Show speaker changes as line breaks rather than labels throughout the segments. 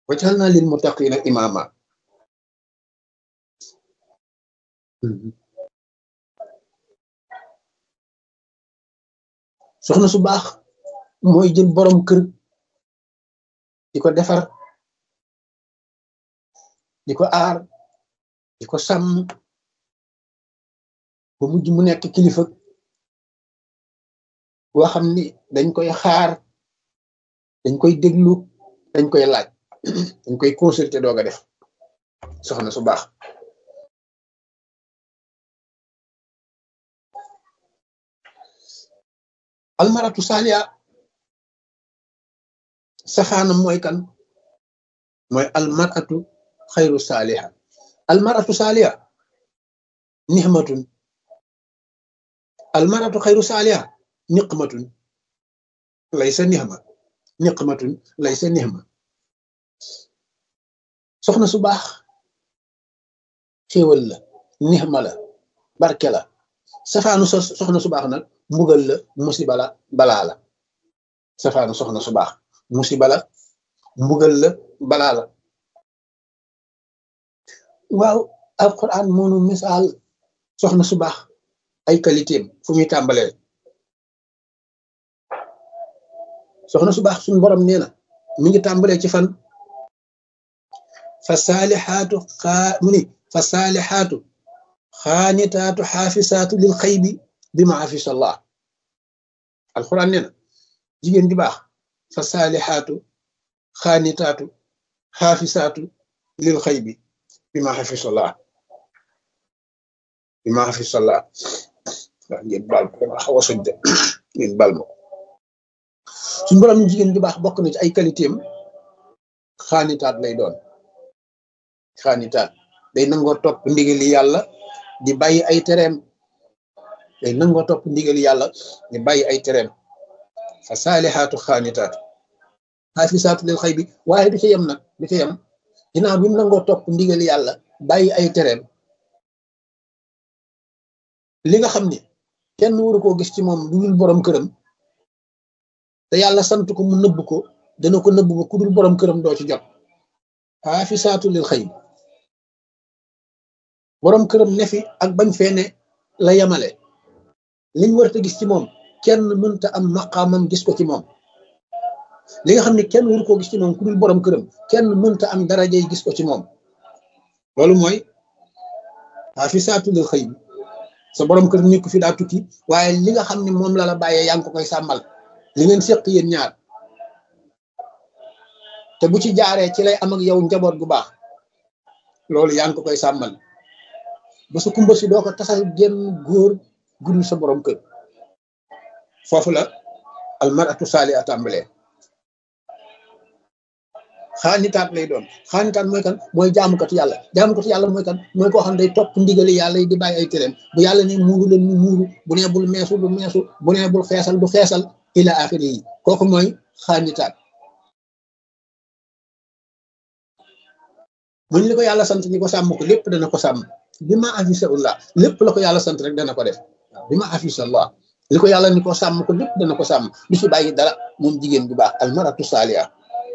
waj'alna lil muttaqina imama soxna su baax mooy jël borom kër di ko defar di ko aar di ko sàmm ba mujj mu nekk kilifa boo xam ni dañ koy xaar dañ koy déglu dañ koy laaj dañ koy consulter doog a def soxna su baax almaratu saaliya safaanam mooy kan mooy almaratu xayru saaliha almaratu saaliya nixmatun almaratu xayru saaliha niqmatun laysa nixma niqmatun laysa nixma soxna su baax xéewal la nixma la barke la safaanu soxna su baax nag mbugal la musiba la balaa la safaanu soxna su baax musiba la mbugal la balaa la waaw alquran moonu misaal soxna su baax ay qualitéem fu muy tàmbalee soxna su baax suñu borom nee na mi ngi tàmbalee ci fan fa saalixaatu xaa mu ni fa saalixaatu xaanitaatu xaafisaatu lil xaybi bi ma afisa allah alquran nee na jigéen di baax fa saalixaatu xaanitaatu xaafisaatu lil xaybi bi ma afisa allah bi ma afisa allah ndax ngeen baal ko dama xaw a soj de ngeen baal ma suñu borom ni jigéen di baax bokk na ci ay qualité am xaanitaat lay doon xaanitaat day nangoo topp ndigali yàlla di bàyyi ay tereem day nangoo topp ndigali yàlla di bàyyi ay tereem fa saalixaatu xaanitaatu xaafisaatu lil xëy bi waaye du ca yem nag du ca yem ginnaaw bi mu nangoo topp ndigali yàlla bàyyi ay tereem li nga xam ni kenn waru koo gis ci moom lu dul borom këram te yàlla sant ko mu nëbb ko dana ko nëbb ba ku dul borom këram doo ci jot xaafisaatu lil xëy borom këram ne fi ak bañ fee ne la yemale liñ warta gis ci moom kenn mënta am maqaamam gis ko ci moom li nga xam ne kenn waru koo gis ci moom ku dul borom këram kenn mënta am darajay gis ko ci moom loolu mooy xaafisaatu lil xëy bi sa borom kër nekk fi daa tukki waaye li nga xam ne moom la la bàyyee yaa ngi ko koy sàmmal li ngeen seq yéen ñaar te bu ci jaaree ci lay am ak yow njaboot gu baax loolu yaa ngi ko koy sàmmal ba sa kumba si doo ko tasal genn góor gudul sa borom kër foofu la almaratu saali a tàmbalee xaanitaat lay doon xaanitaat mooy kan mooy jaamukatu yàlla jaamukatu yàlla mooy kan mooy koo xam ne day topp ndigali yàlla yi di bàyyi ay tereem bu yàlla ne muuru leen mu muuru bu nee bul meesu du meesu bu nee bul xeesal du xeesal ila axiri yi kooku mooy xaanitaat muñ li ko yàlla sant ni ko sàmm ko lépp dana ko sàmm bi ma afisa ullah lépp la ko yàlla sant rek dana ko def waaw bi ma afisa allah li ko yàlla ni ko sàmm ko lépp dana ko sàmm du ci bàyyi dara moom jigéen bu baax almaratu saaliha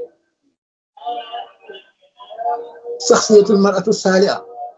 saxsiyatul maratu saaliha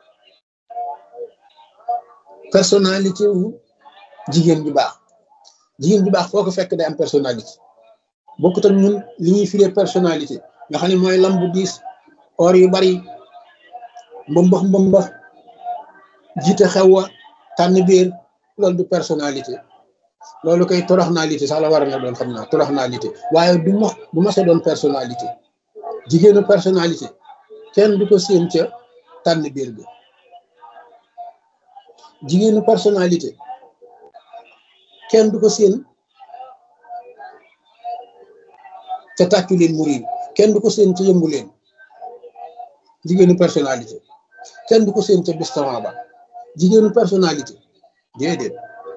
personnalité wu jigéen ju baax jigéen ju baax foo ko fekk day am personnalité bokkut ak ñun li ñuy firee personnalité nga xam ne mooy lam bu diis or yu bari mbombax mbombax jiite xew wa tànn biir loolu du personnalité loolu koy toroxnalité sax la war na doon xam naa toroxnalité waaye du ma du ma sa doon personnalité jigéenu personnalité kenn du ko séen ca tànn biir bi jigéenu personnalité kenn du ko séen ca tàccu leen mu riir kenn du ko séen ca yëngu leen jigéenu personnalité kenn du ko séen ca bistaran ba jigéenu personnalité déedéet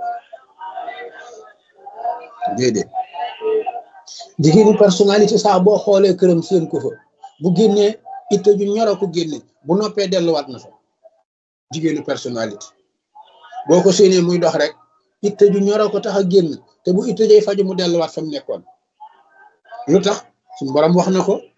déedéet jigéenu personnalité saa boo xoolee këram séen ko fa bu génnee itte ju ñoro ko génne bu noppee delluwaat na fa jigéenu personnalité boo ko séenee muy dox rek itte ju ñoro ko tax a génn te bu itte jay faju mu delluwaat fa mu nekkoon lu tax suñu borom wax na ko